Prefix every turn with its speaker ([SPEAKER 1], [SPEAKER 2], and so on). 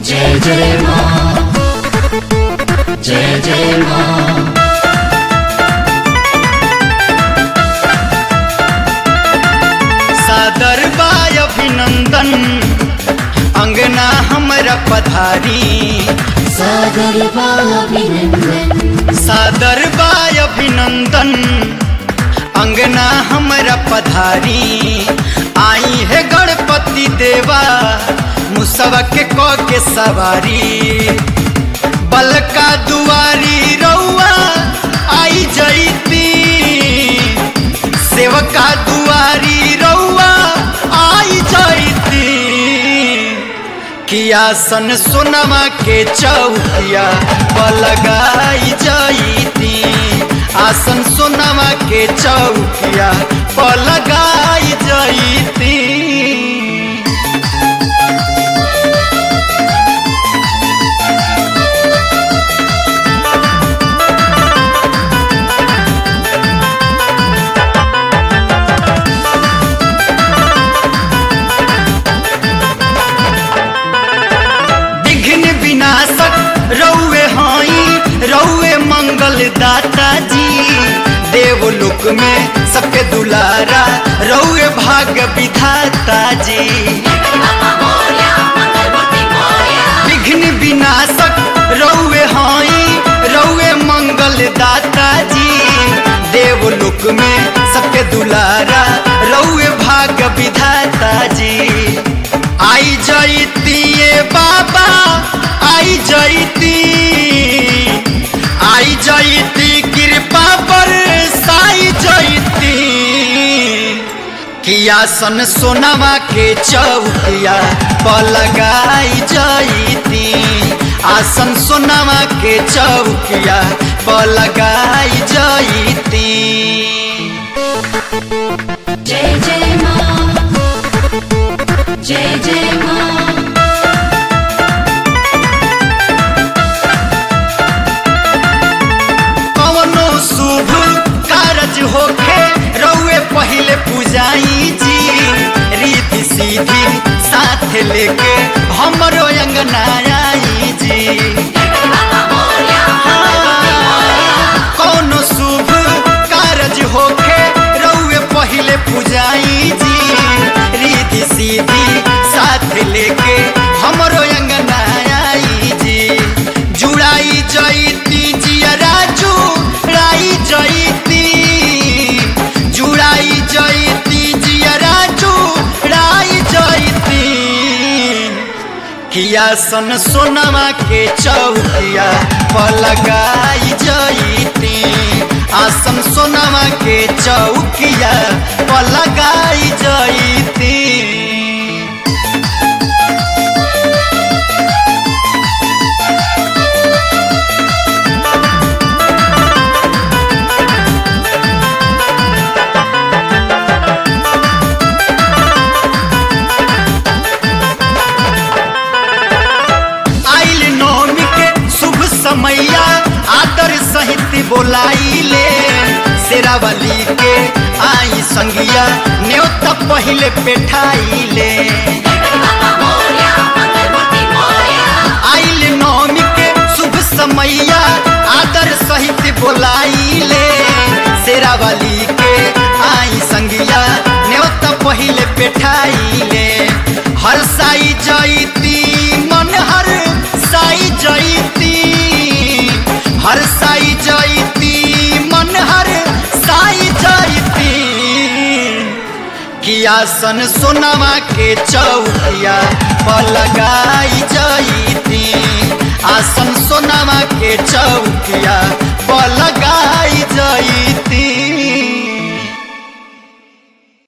[SPEAKER 1] जय जय माँ जय जय माँ
[SPEAKER 2] सादर बाय अभिनंदन अंगना हमरा पधारी
[SPEAKER 1] सागर अभिनंदन
[SPEAKER 2] सादर बाय अभिनंदन अंगना हमरा पधारी आई है गणपति देवा मुसवा के क के सवारी बलका दुआरी रउआ आई जईती सेवका दुआरी रउआ आई जईती किया सन सोनमा के चौकिया पलगाई जईती आसन सोनमा के चौकिया पलगाई जईती विघ्न विनाशक रौवे हाई रौवे मंगल दाता जी देवलोक में सबके दुलारा रौवे भाग विधाता जी विघ्न विनाशक रौवे हाई रौवे मंगल दाता जी देवलोक में सबके दुलारा रौवे भाग विधाता जी आई जईती ये बाबा आई जईती आई जईती कृपा पर साई जईती किया सन सोनवा के चौकिया पलगाई जईती आसन सोनवा के चौकिया पलगाई जईती
[SPEAKER 1] जय जय माँ जय जय माँ
[SPEAKER 2] कवनो शुभ कारज होखे रउए पहिले पूजाई जी रीति सीधी साथ लेके हमरो अंगना आई जी कौनो शुभ कारज होखे रउए पहिले पूजाई जी रीति सीधी साथ लेके हमरो अंगना आई जी जुड़ाई जईती जियरा जुड़ाई जईती जुड़ाई जईती जियरा जुड़ाई जईती किया सन सोनमा के चौकिया पलगाई जईती आसन सोनमा के चौकिया पलगाई जईती आइल नौमी के शुभ समैया आदर सहित बोलाइले शेरावली के आई संगिया न्योता पहिले पेठाइले आइल नौमी के शुभ समैया आदर सहित बोलाइले शेरावली के आई संगिया न्योता पहिले पेठाइले हर साई जईती मन हर साई जईती हर साई जईती मन हर साई जईती किया सन सोनवा के चौकिया पलगाई जईती आसन सोनवा